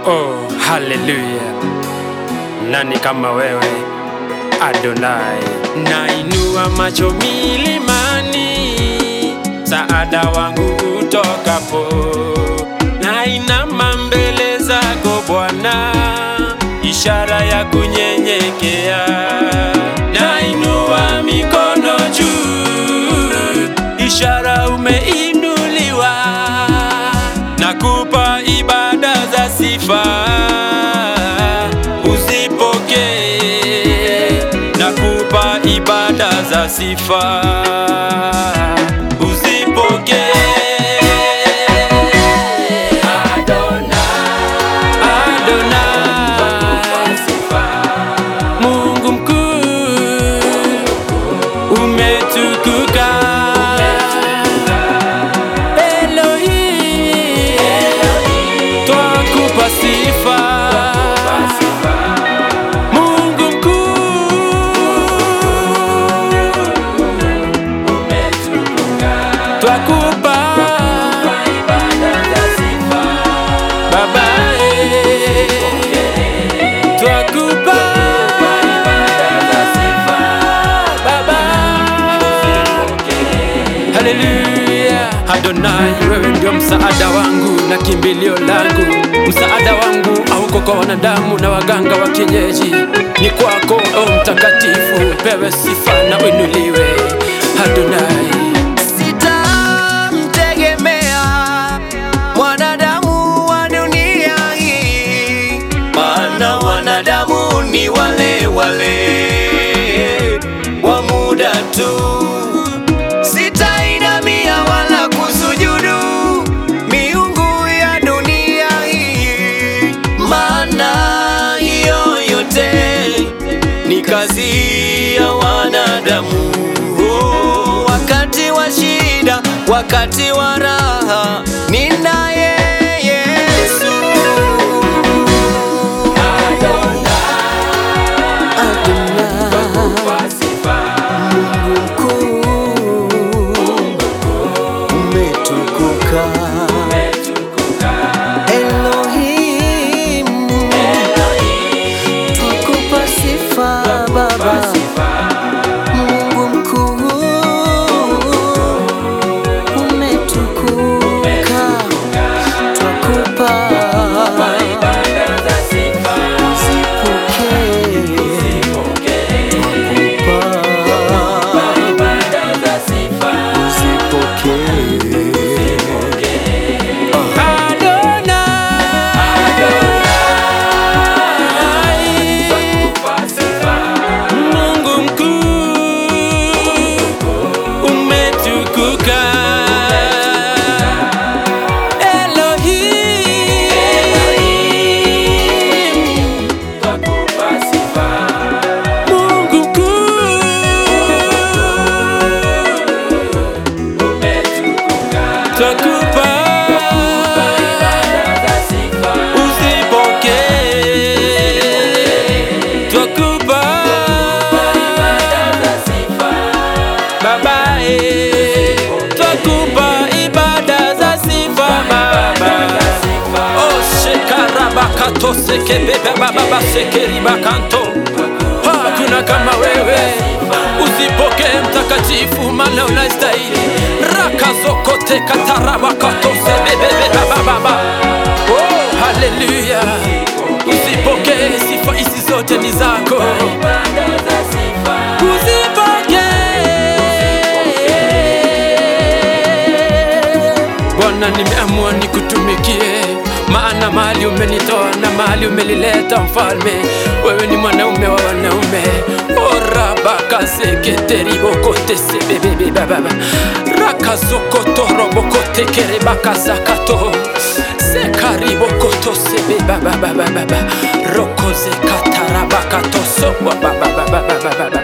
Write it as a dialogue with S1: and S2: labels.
S1: Oh, haleluya! Nani kama wewe Adonai? Nainua macho milimani, saada wangu utokapo. Nainama mbele zako Bwana, ishara ya kunyenyekea. Nainua mikono juu, ishara umeinuliwa. Nakupa ibada za sifa, uzipokee. Nakupa ibada za sifa, uzipokee. Adonai, Mungu mkuu, umetukuka. Elohim, twakupa sifa. Mungu mkuu, twakupa Baba, eh, twakupa Baba. Haleluya, Adonai, wewe ndio msaada wangu na kimbilio langu. Msaada wangu hauko kwa wanadamu na waganga wa kienyeji, ni kwako, o Mtakatifu. Pewe sifa na uinuliwe, Adonai.
S2: Sitamtegemea mwanadamu wa dunia hii, maana wanadamu ni wale wale wa muda tu. Sitainamia wala kusujudu miungu ya dunia hii, maana hiyo yote ni kazi ya wanadamu. Oh, wakati wa shida, wakati wa raha, ninaye Yesu. Mungu mkuu, umetukuka. Elohim, tukupa sifa Baba. Mungu mkuu, umetukuka. Twakupa
S1: Mungu mkuu, umetukuka. Elohim, Mungu mkuu, twakupa uzipokee, twakupa Baba, eh, twakupa ibada za sifa Baba. Oh, shekarabakato sekebebe baba sekeribakanto hakuna kama wewe, usipokee mtakatifu, maana unastahili. rakazokote katarabakato sebebebe baba baba. Oh, haleluya, usipokee sifa hizi zote ni zako, usipokee Bwana, nimeamua nikutumikie, maana mahali umenitoa na mahali umelileta mfalme, wewe ni mwanaume wa wanaume. orabakaseketeribokotesebebebababa rakazokotorobokotikerebakazakato sekaribokotosebebababababa rokozekatarabakatosobabababababa